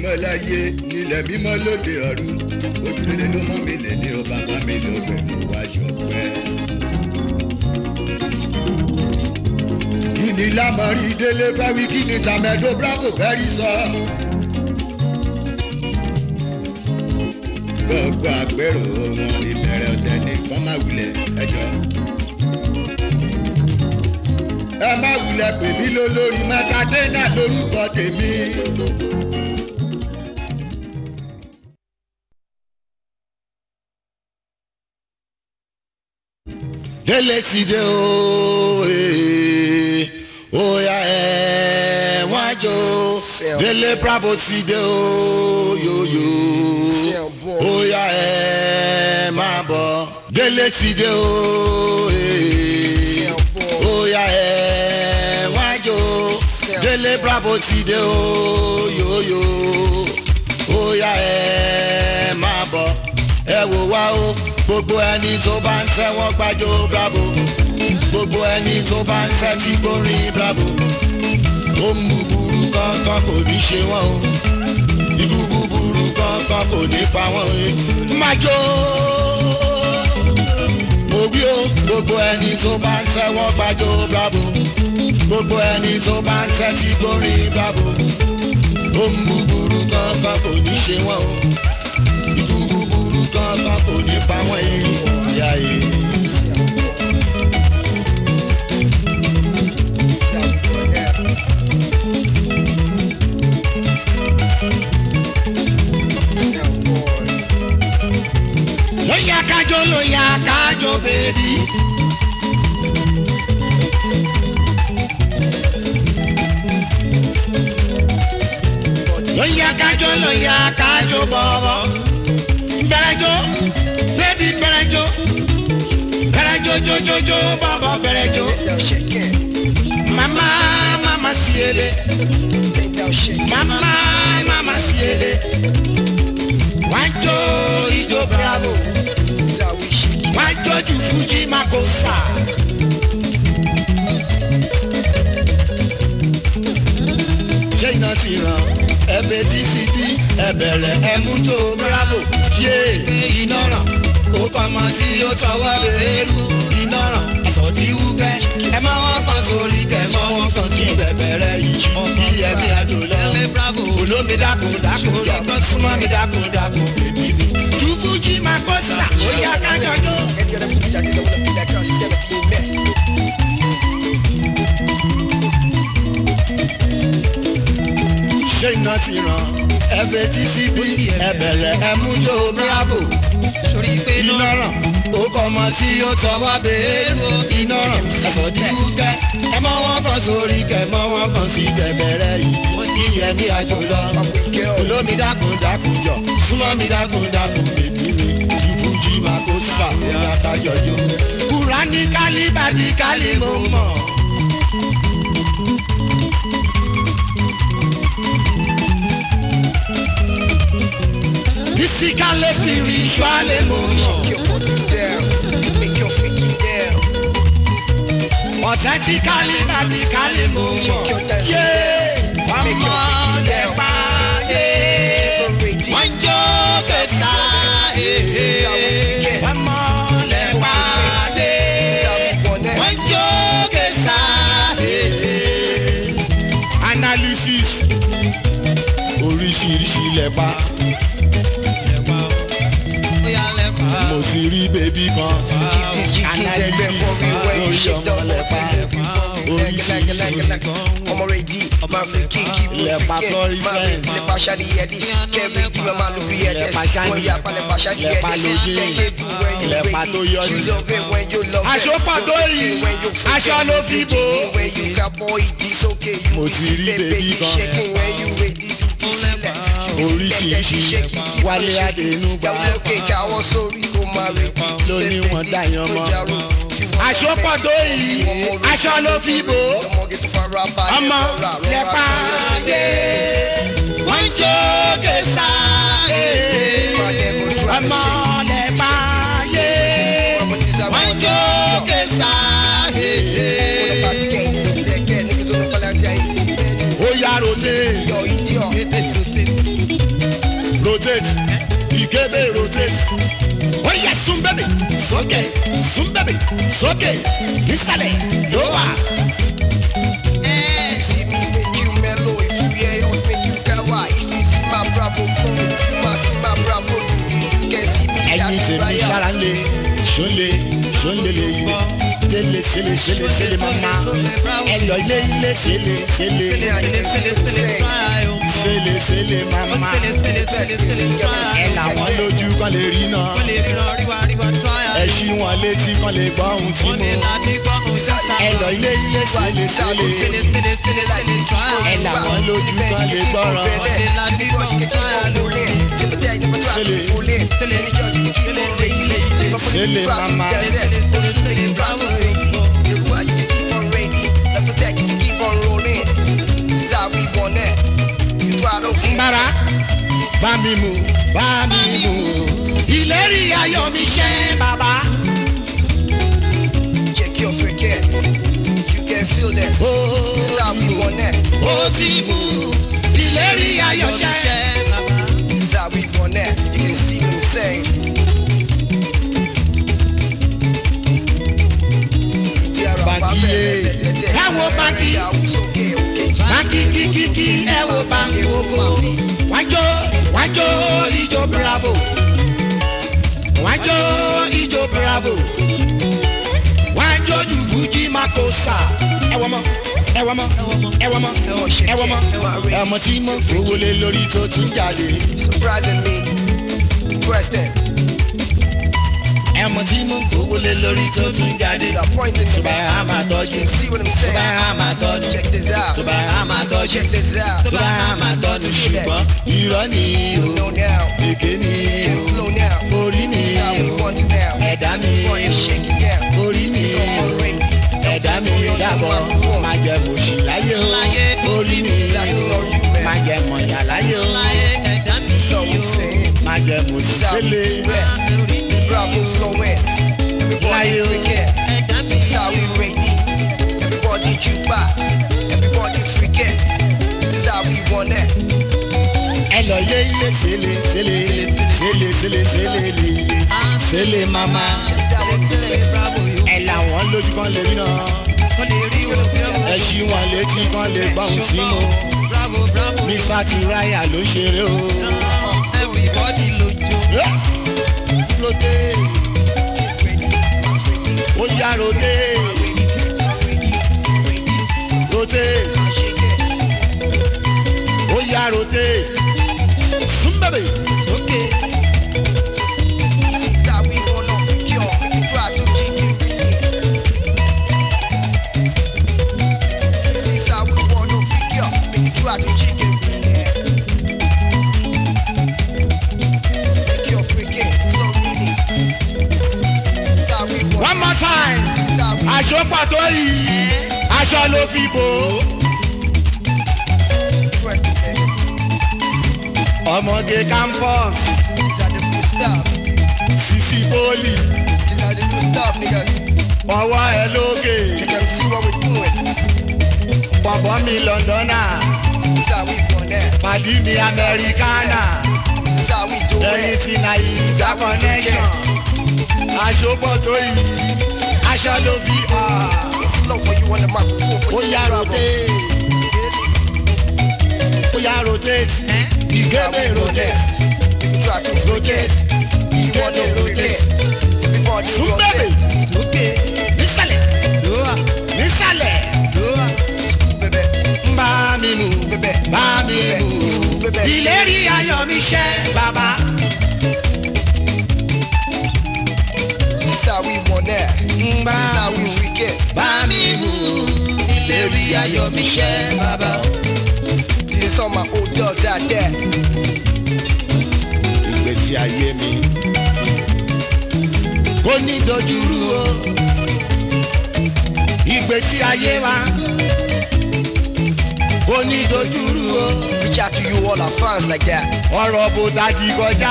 mímọ́ láyé nílẹ̀ mímọ́ lóde ọ̀run ojúlélé ló mọ́ mi lè ní o bàbá mi ló bẹ̀ mú wá ṣọpẹ́. kí ni lámọ̀rí délé fẹ́ wí kí ni tàmẹ́dó bravo fẹ́ rí sọ. gbogbo àpérò wọn ìbẹ̀rẹ̀ ọ̀tẹ̀ ní kọ́má wulẹ̀ ẹjọ́. ẹ má wulẹ̀ pè mí lólórí mẹ́tàdínà lórúkọ tèmi. délé ti dé o ee, oya ẹ wá jó délé bravo ti dé o yoyo oya ẹ má bọ̀ délé ti dé o ee, oya ẹ wá jó délé bravo ti dé o yoyo oya ẹ má bọ̀ ẹ wò wá o gbogbo ẹni tó bá ń tẹ́wọ́ gbájó bravo gbogbo ẹni tó bá ń tẹ́tí gbórin bravo ó mú burú kankan kò ní ṣe wọ́n o ibú búburú kankan kò ní pa wọ́n o má jó mo wí o gbogbo ẹni tó bá ń tẹ́wọ́ gbájó bravo gbogbo ẹni tó bá ń tẹ́tí gbórin bravo ó mú burú kankan kò ní ṣe wọ́n o ibú búburú kankan kò ní pa wọ́n ìyá yìí. lóyà kájọ lóyà kájọ bèbí. lóyà kájọ lóyà kájọ bọ̀bọ̀. bẹ̀rẹ̀jọ bébí bẹ̀rẹ̀jọ bẹ̀rẹ̀jọ jojojo bọ̀bọ̀ bẹ̀rẹ̀jọ. mama mama siele mama mama siele wájú ijó bravo wájú ju fuji makosa. ṣé iná ti ràn ẹbẹ dcb ẹbẹrẹ ẹmújó bravo yé iná ràn ó kọ́mọ tí ó tọwọ́ lẹ́rú iná ràn àsọ̀dí wúkẹ́ ẹ má wọ́n kan sórí kẹ́ mọ́ wọ́n kan sí bẹ̀bẹ̀rẹ̀ yìí bí ẹbí àjò lọ olómi dákun dákun jọ súnmọ́ mi dákun dákun bèbí mi. jubuji makosa ó yá kájọjọ. ṣé iná ti ràn ẹbẹ tcb ẹbẹrẹ ẹmújó bravo iná ràn ó kọ ọmọ tí ó tọwọ́ béèrè iná ràn ẹ̀sọ́ di wúkẹ́ ẹ mọ wọn kan sórí kẹ mọ wọn kan sí bẹ̀bẹ̀rẹ̀ yìí ìyẹn ní àjò lọ olómi dákun dákun jọ súnmọ́ mi dákun dákun bèbí mi ìfújì máa kó sàmúlá kájọjọ kúrá ní kálí bàbí kálí mo mọ̀. physically spiritually mo mọ̀. authentically radically mo mọ̀. yé ọmọ lè pa yé wọ́n jó kẹsà ọmọ lè pa yé wọ́n jó kẹsà analysis oríṣiríṣi lè pa mo ti rí bébí kan analysis lórí ọmọ lẹ́pa oríṣiríṣi ọmọ rẹ di máa fi kí kí bó Lẹ́pa fi kẹ́ florissant. máa fi lẹ́pa ṣáàdì ẹ̀dí kẹ́mi tí wọ́n máa lu bí ẹ̀dẹ́ Lẹ́pa ṣáàdì. wọ́n yà pa lẹ́pa ṣáàdì Lẹ́pa ẹ̀dẹ́ lójú. kẹ́kẹ́ bí when you Lẹ́pa ready tó yọ you ni. love it when you love it Aṣọ pàtó You yìí, freaking when you freaking. aṣọ ló fi bò ó. You when you got boy it's okay you Mo be ti rí sick, bèbí baby kan. shaking when you ready you be sílẹ̀ Oríṣiríṣi. Wálé Adénúgba. Yàwó lókè káwọ́ sórí kó máa retí Ló ní wọ́n dá yan mọ́. Aṣọ tó yìí aṣọ ló fi bò ó ọmọ lẹ́pa yé wọ́n jó kẹsà ọmọ lẹ́pa yé wọ́n jó kẹsà ó yá rote ó yẹ sún bẹ́bẹ̀ sókè sún bẹ́bẹ̀ sókè nísàlẹ̀ ló wà. See me make you mellow, if you hear us make you kawa. If you see my bravo phone, you must see my bravo TV. You can see me ẹyin shouting tèmi fire. sára lé ṣóńlé ṣóńlé lè yí tẹ́lẹ̀ sẹ́lẹ̀ sẹ́lẹ̀ sẹ́lẹ̀ mama ẹ lọ ilé ilé sẹ́lẹ̀ sẹ́lẹ̀ sẹ́lẹ̀ sẹ́lẹ̀ mama ẹ làwọn lójú kan lè rí náà ẹ ṣí wọn létí kan lè gbọ́ ohun tí mo ẹ lọ ilé ilé sẹ́lẹ̀ sẹ́lẹ̀ ẹ làwọn lójú kan lè gbọ́ràn Sele mama. nbara bá mi mú bá mi mú ìlérí ayọ̀ mi ṣẹ́ bàbá Check your cricket. You can feel that. ó That's how we want that. ó ti mú ìlérí ayọ̀ ṣẹ́. That's how we want that. You can see what I'm saying. Bankiye. Ẹ wo banki. báńkì kíkíkí ẹ wo báńkì oko wájọ wájọ ìjọ bravo wájọ ìjọ bravo wájọ ju fújì makosa ẹ wọ mọ ẹ wọ mọ ẹ wọ mọ ẹ wọ mọ ọmọ tí mo fowó lé lórí tó ti ń jáde Surprising me. President. ẹmọ tí mo fowó lé lórí tó ti ń jáde Disappointing me. ṣùgbọ́n a máa tọ́jú See what I'm saying? ṣùgbọ́n a máa tọ́jú Check this out. ṣùgbọ́n a máa tọ́jú Check this out. ṣùgbọ́n a máa tọ́jú ṣùgbọ́n irọ́ ni o Know now. èké ni Can o flow now. orí mi That's how we o want it now. ẹ̀dá mi Boy, you shake it down. orí mi Come o on, Rick. ẹ̀dá mi dàbọ̀ máa jẹ mòṣì láyé o orí mi o máa jẹ mọ̀yà láyé o So I'm saying. máa jẹ mòṣì That's how we sẹ́lẹ̀ rap. Bravo flowing. Everybody Láyé o. forget. That's how we rate it. Everybody juke Everybody forget. This is how we want that. ẹ lọ yé ilé sẹ́lẹ̀ sẹ́lẹ̀ sẹ́lẹ̀ sẹ́lẹ̀ sẹ́lẹ̀ lè sẹ́lẹ̀ mama Check out what I'm saying. ẹ làwọn lójú kan lè rí náà ẹ ṣí wọn létí kan lè gbọ́ ohun tí mo mr tiraya ló ṣeré o. Eh, lóde ó yá lóde lóde ó yá lóde súnbẹ̀bẹ̀ This is how we wanna cure. Make you try to keep it. This is how we wanna figure. Make you try to keep it. Make your freaking so really. This is how we one wanna. more time This is how we aṣọ pàtó yìí aṣọ ló fi bò ó. press it, baby. ọmọge campus These are the good stuff. sisi poli These are the good stuff, niggas. ọwọ́ ẹ lókè You can see what we're doing. bọ̀bọ̀ mi lọ́ndọ́nà This is how we want that. pàdí mi amẹ́ríkánà This is how we do ẹni it. tí nàìjíríà connection aṣọ pàtó yìí aṣọ ló fi hàn. Flow for you on the microphone. ó for yá the bravo. rotate ó yá rotate ìgébé rotate Try to rotate ìgébé rotate Everybody súnbẹ̀bẹ̀ rotate. nísàlẹ̀ nísàlẹ̀ Baby, ń bá mi mú baby, bá mi mú baby. ìlérí ayọ̀ mi ṣẹ́ bàbá This is how we want that. ń bá This is how mi we mú freak it. bá mi mú ìlérí ayọ̀ mi ṣẹ́ bàbá. This is all my old dogs out there. ìgbésí ayé mi. kò ní dojúrú o ìgbésí ayé wa kò ní dojúrú o Reach out to you all our fans like that. ọ̀rọ̀ bó dájú kọjá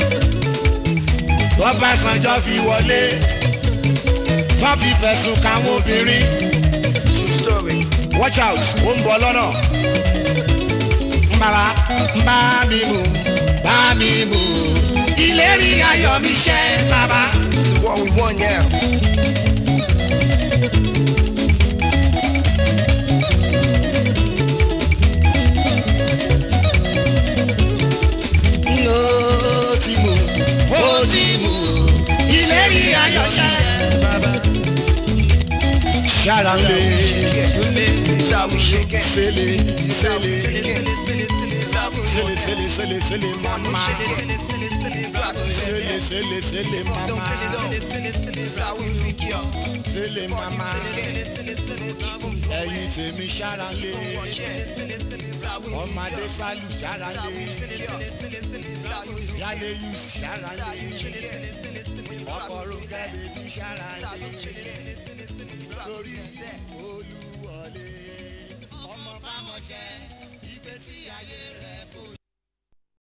tọ́bàṣánjọ́ fi wọlé wọ́n fi fẹ̀sùn káwọn obìnrin True story. watch out ó ń bọ̀ lọ́nà ń bàbá ń bá mi mú bá mi mú ìlérí ayọ̀ mi ṣẹ bàbá. To what we want now. ó ti mú ó ti mú ìlérí ayọ̀ ṣẹ bàbá. ṣára lé This how we shake it. sẹ́lẹ̀ This how we sẹ́lẹ̀ shake it. This how we sẹ́lẹ̀ want sẹ́lẹ̀ sẹ́lẹ̀ sẹ́lẹ̀ it. mama Shake it. Rock it. sẹ́lẹ̀ sẹ́lẹ̀ sẹ́lẹ̀ mama This how we pick you up. sẹ́lẹ̀ mama ẹ̀yin tèmi ṣára lé This how we ọmọdé sálù ṣára lé yálé yìí ṣára lé ọkọ̀ rúgẹ́ bèbí ṣára lé torí olúwọlé ọmọ bámọ̀ṣẹ́ ìgbésí ayé rẹ̀ kò.